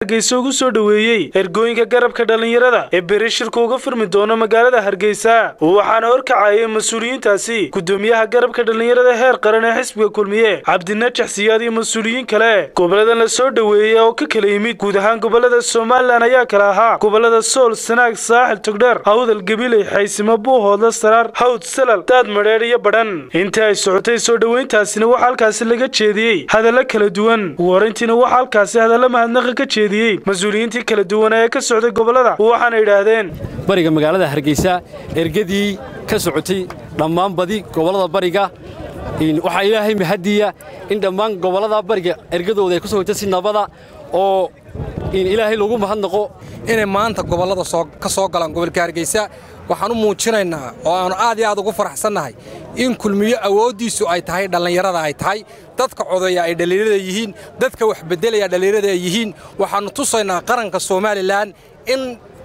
hargeysa ugu soo dhoweeyey ergooyinka garabka dhallinyarada ee beri shirka uga furmi doono magaalada hargeysa waxaana horkacayay mas-uuliyiintaasi gudoomiyaha garabka dhallinyarada heer qaran ee xisbiga kulmiye cabdinajax siyaad iyo mas-uuliyiin kale goboladan la soo dhoweeyey oo ka kala yimid guud ahaan gobolada somalilan ayaa kala ahaa gobolada sool sanaag saaxil togdheer hawdal gabiley xaysimo buuhoodla saraar hawd salal daad madheedh iyo badhan intii ay socotay soo dhoweyntaasina waxaa halkaasi laga jeediyey hadalla kala duwan ugu horayntiina waxaa halkaasi hadalla mahadnaqa ka jeediyey mas-uuliyiintii kala duwana ee ka socday gobolada waxaana yidhaahdeen bariga magaalada hargeysa ergadii ka socotay dhammaan badi gobollada bariga waxaa ilaahay mahadiya in dhammaan gobollada bariga ergadooda ay ku soo hogta si nabada oo ilaahay lagu mahadnaqo inay maanta gobollada ka soo galaan gobolka hargeysa waxaan u muujinaynaa oo aanu aad iyo aad ugu faraxsannahay in kulmiyo awooddiisu ay tahay dhallinyarada ay tahay dadka codeeya ay dhallinyarada yihiin dadka wax beddelaya dhallinyarada ay yihiin waxaannu tusaynaa qaranka somalilan in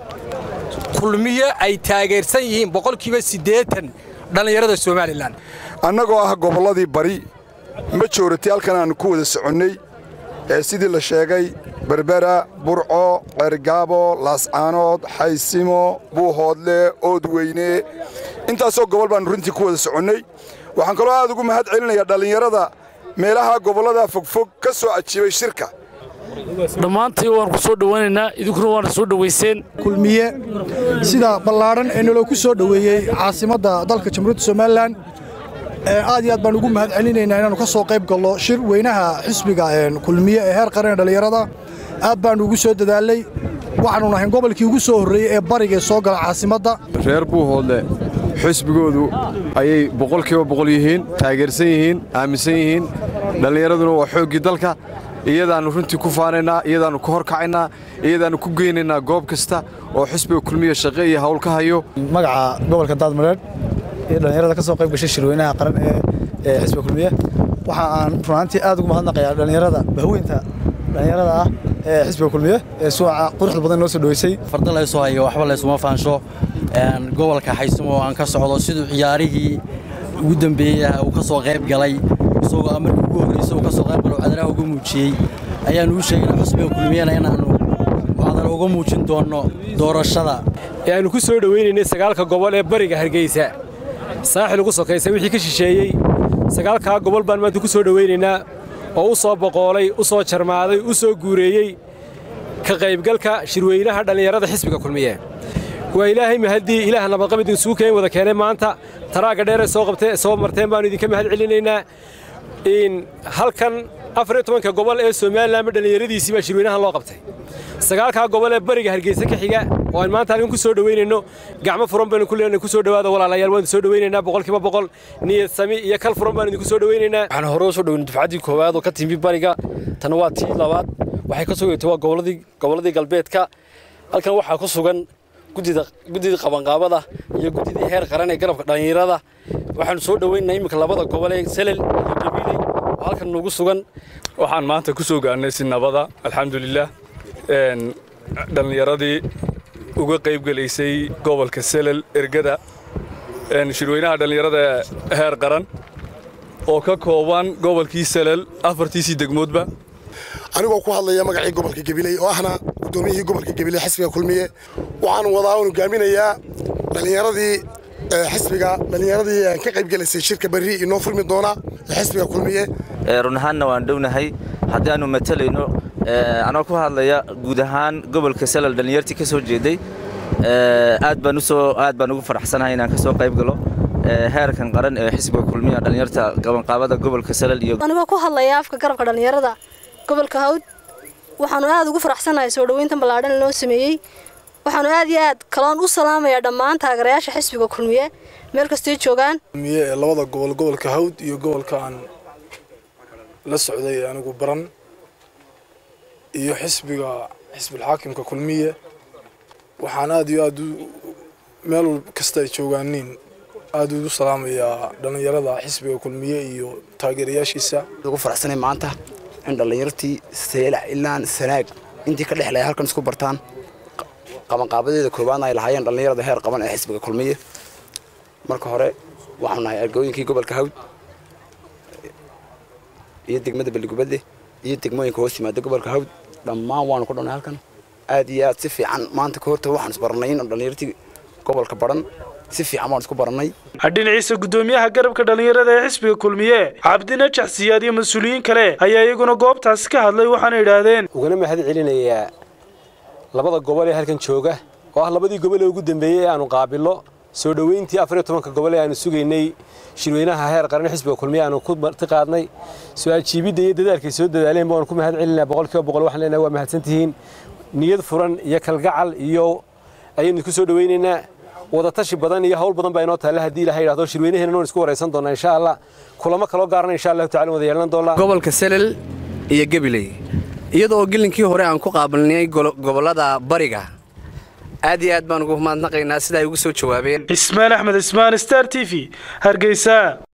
kulmiyo ay taageersan yihiin boqolkiiba siddeetan dhallinyarada somalilan annagoo ah gobolladii bari majority halkan aannu ku wada soconnay ee sidii la sheegay berbera burco ceergaabo laascaanood xaysimo buuhoodle oodweyne intaasoo gobol baannu runtii ku wada soconnay waxaan kaloo aad ugu mahad celinayaa dhallinyarada meelaha gobollada fogfog ka soo ajiibay shirka dhammaantii waan ku soo dhowaynaynaa idinkuna waana soo dhowayseen kulmiye sida ballaadhan ee naloo ku soo dhoweeyey caasimadda dalka jamhuuriyadda somalilan aad iyo aad baan ugu mahad celinaynaa inaannu ka soo qayb gallo shir weynaha xisbiga kulmiye ee heer qaran ee dhallinyarada aad baannu ugu soo dadaalay waxaannu nahayn gobolkii ugu soo horreeyey ee barigae soo gala caasimadda reer buuhoodle xisbigoodu ayay boqolkiiba boqol yihiin taageersan yihiin aaminsan yihiin dhallinyaraduna waa xooggii dalka iyadaannu runtii ku faanaynaa iyadaannu ka horkacaynaa iyadaannu ku geynaynaa goob kasta oo xisbiga kulmiya shaqe iyo hawl ka hayo magaca gobolka daadmareedh iyo dhallinyarada ka soo qayb gashay shirweynaha qaran ee xisbiga kulmiye waxa aan runaantii aad ugu mahadnaqayaa dhallinyarada bahweynta dhallinyarada ah ee xisbiga kulmiye ee suuca quruxda badan noo soo dhoweysay farda laysoo hayo waxba laysuma faansho gobolka xaysimo oo aan ka socdo siduu ciyaarihii ugu dambeeyey uu ka soo qayb galay isagoo markii ugu horreysa uu ka soo qayb galo cadaraha uga muujiyey ayaannu u sheegayna xusbiga kulmiyana inaannu cadara uga muujin doonno doorashada ee aannu ku soo dhowaynaynay sagaalka gobol ee bariga hargeysa saaxil ugu sokaysa wixii ka shisheeyey sagaalkaa gobol baan maanta ku soo dhowaynaynaa oo u soo boqoolay u soo jarmaaday u soo guureeyey ka qaybgalka shirweynaha dhallinyarada xisbiga kulmiye waa ilaahay mahaddii ilaah nabadqab idinsugu keen wada keenay maanta taraagga dheeree soo qabtee soo marteen baannu idinka mahad celinaynaa halkan afariyo tobanka gobol ee somalilanba dhallinyaradiisii baa shirweynahan loo qabtay sagaalkaa gobol ee bariga hargeysa ka xiga oo aan maanta halkan ku soo dhowaynayno gacmo furan baynu ku leenahay ku soo dhowaada walaalayaal waan soo dhowaynaynaa boqolkiiba boqol niyad sami iyo kal furan baanu idinku soo dhowaynaynaa waxaan hore u soo dhoweynay dufcaddii koowaad oo ka timi bariga tana waa tii labaad waxay ka soo yeetay waa gobolladii gobolladii galbeedka halkan waxaa ku sugan guddida guddidii qabanqaabada iyo guddidii heer qaran ee garabka dhallinyarada waxaanu soo dhowaynaynaa iminka labada gobol ee selel iyo gabiley oo halkan nugu sugan waxaan maanta ku soo gaarnay si nabada alxamdulilah dhallinyaradii uga qayb gelaysay gobolka selel ergada shirweynaha dhallinyarada heer qaran oo ka kooban gobolkii selel afartiisii degmoodba anigoo ku hadlaya magacii gobolka gabiley oo ahna guddoomiyihii gobolka gabiley xisbiga kulmiye waxaan wadaa un hogaaminayaa dhallinyaradii xisbiga dhallinyaradii ka qayb gelaysay shirka berri inoo furmi doona xisbiga kulmiye run ahaanna waan dhownahay haddii aanu matalayno anoo ku hadlaya guud ahaan gobolka salal dhallinyartii ka soo jeeday aad baan usoo aad baan ugu faraxsanahay inaan ka soo qayb galo heerkan qaran ee xisbiga kulmiya dhallinyarta qabanqaabada gobolka salal iyo anigoo ku hadlaya afka garabka dhallinyarada gobolka hawd waxaanu aad ugu faraxsanahay soo dhoweyntan ballaadhan loo sameeyey waxaanu aad iyo aad kaloon u salaamayaa dhammaan taageerayaasha xisbiga kulmiye meel kastay joogaan kulmiye ee labada gobol gobolka hawd iyo gobolka aan la socday anigu baran iyo xisbiga xisbilxaakimka kulmiye waxaan aad iyo aad meel kasta ay joogaaniin aad ugu salaamayaa dhallinyarada xisbiga kulmiye iyo taageerayaashiisa ugu faraxsanay maanta in dhallinyartii seelac ilaan sanaag intii ka dhexlaya halkan isku bartaan qabanqaabadeeda koowaadna ay lahaayeen dhallinyarada heer qaban ee xisbiga kulmiye marka hore waxaanu nahay argooyinkii gobolka hawd iyo degmada balligubadle iyo degmooyinka hoos yimaada gobolka hawd dhammaan waanu ku dhanay halkan aad iyo aad si fiican maanta ka horta waxaan isbarannay in dhallinyartii gobolka baran si fiican baan isku barannay dhinaciisa gudoomiyaha garabka dhallinyarada ee xisbiga kulmiye cabdinajax siyaad iyo mas-uuliyiin kale ayaa iyaguna goobtaasi ka hadlay waxaana idhaahdeen ugana mahad celinayaa labada gobol ee halkan jooga oo ah labadii gobol ee ugu dambeeyey ee aanu qaabillo soo dhoweyntii afar iyo tobanka gobol ee aanu sugaynay shirweynaha heer qaran xisbiga kulmiye aanu ku marti qaadnay su-aal jiibidda iyo dadaalkay soo dadaaleen baanu ku mahad celinaa boqolkiiba boqol waxaan leenahay waa mahadsantihiin niyad furan iyo kalgacal iyo ayaynu ku soo dhoweynaynaa wadatashi badan iyo hawl badan baa inoo taalla haddii ilaha yidhahdo shirweynaheena noon isku waraysan doonaa insha allah kulamo kaloo gaarana insha allahu tacala wada yeelan doonaa gobolka selel iyo gabiley iyada oo gelinkii hore aan ku qaabilnay gobollada bariga aad iyo aad baan ugu mahadnaqaynaa sida ay ugu soo jawaabeen ismaan axmed ismaan star t v hargeysa